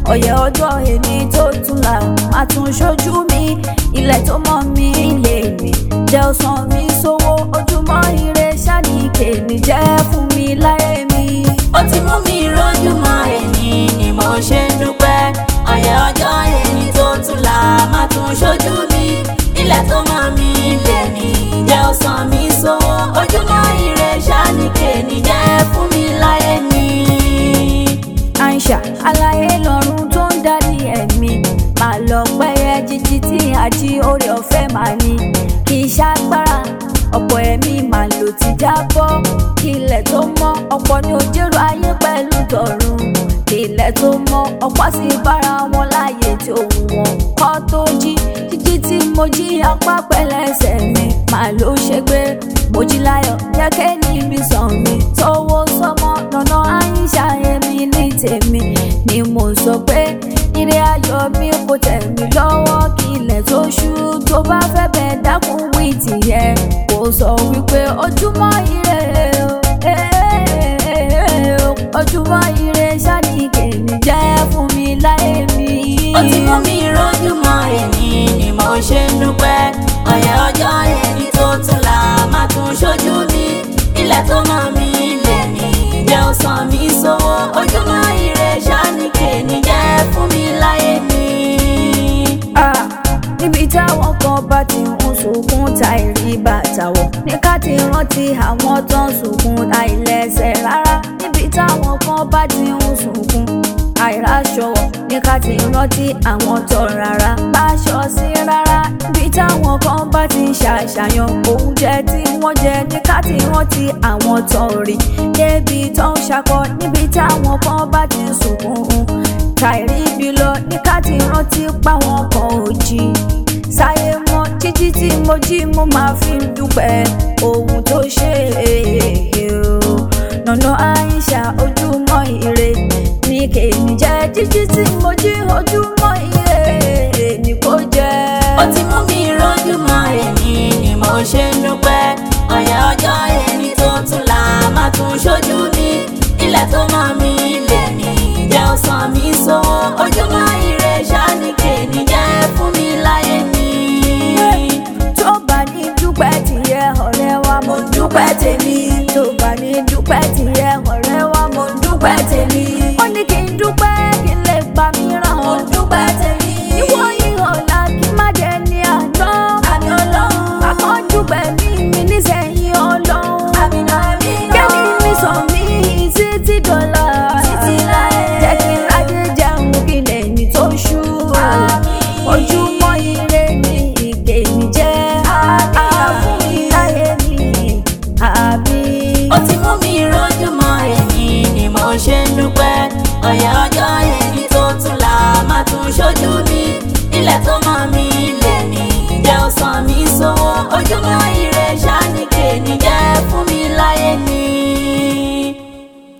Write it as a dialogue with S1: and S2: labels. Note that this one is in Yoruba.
S1: ọ̀yẹ̀ ọjọ́ èmi tó tún là má tún ṣojú mi ilẹ̀ tó mọ́ mi lè mi jẹ́ ọ̀sán mi sówó ojúmọ́ ire ṣáàní kèmí jẹ́ fún mi láyé mi.
S2: ó ti mú mi rójúmọ́ èmi ni mo ṣe ń dúpẹ́ ọ̀yẹ̀ ọjọ́ èmi tó tún là má tún ṣojú mi ilẹ̀ tó mọ́ mi lè mi jẹ́ ọ̀sán mi sówó ojúmọ́ ire ṣáàní kèmí jẹ́ fún mi láyé mi.
S1: Aisha aláyé lọ́run tó ń darí ẹ̀mí máa lọ pẹ́yẹ jíjí tí àjí orí ọ̀fẹ́ máa ní kì í ṣàgbára ọ̀pọ̀ ẹ̀mí máa lò ti jábọ́ kí ilẹ̀ tó mọ́ ọ̀pọ̀ ní ojúrò ayé pẹ̀lú tọ̀run kí ilẹ̀ tó mọ́ ọ̀pọ̀ sì bára wọn láàyè tí òun wọn kọ́ tó jí jíjí tí mo jí apá pẹ̀lẹ́sẹ̀ mi máa ló ṣe gbé mo jí láyọ̀ jẹ́kẹ́ níbi sàn mi tówó sọmọ lọ́nà àyíṣà èmi ní tèmi ni mo sọ pé ire ayọ̀ mi kò tẹ̀ mí lọ́wọ́ kí ilẹ̀ tó ṣú tó bá fẹ́ bẹ̀ dákun wí tìyẹn kò sọ wípé ojúmọ́ ire o eh, ojúmọ́ ire ṣáàní kèmí jẹ́ fún mi láyé mi.
S2: ó ti mú mi rójúmọ́ èmi ni mo ṣe ń dúpẹ́ ọ̀yẹ̀ ọjọ́ èmi tó tún là má tún ṣojú mi ilẹ̀ tó mọ́ mi lè mi jẹ́ ọ̀sán mi sówó ojúmọ́ ire ṣáàní kèmí jẹ́ fún mi láyé mi.
S1: Ah, níbi táwọn kan bá ti ń sunkún ta ìrí bàtà wọ̀ ní ká ti rántí àwọn tó ń sunkún àìlẹ́sẹ̀ rárá níbi táwọn kan bá ti ń sunkún àìráṣọ wọ̀ ní ká ti rántí àwọn tó rárá báṣọ sí rárá níbi táwọn kan bá ti ń ṣàṣàyàn oúnjẹ tí wọ́n jẹ ní ká ti rántí àwọn tó rí débi tó ń ṣakọ níbi táwọn kan bá ti ń sunkún tàìrí ibi lọ ní ká ti rántí páwọn kan ò jí sáyé mọ́ jíjí tí mo jí mo máa fi ń dúpẹ́ ohun tó ṣe é o nànà àìṣà ojúmọ́ ire ní kèmí jẹ́ jíjí tí mo jí ojúmọ́ ire ní kò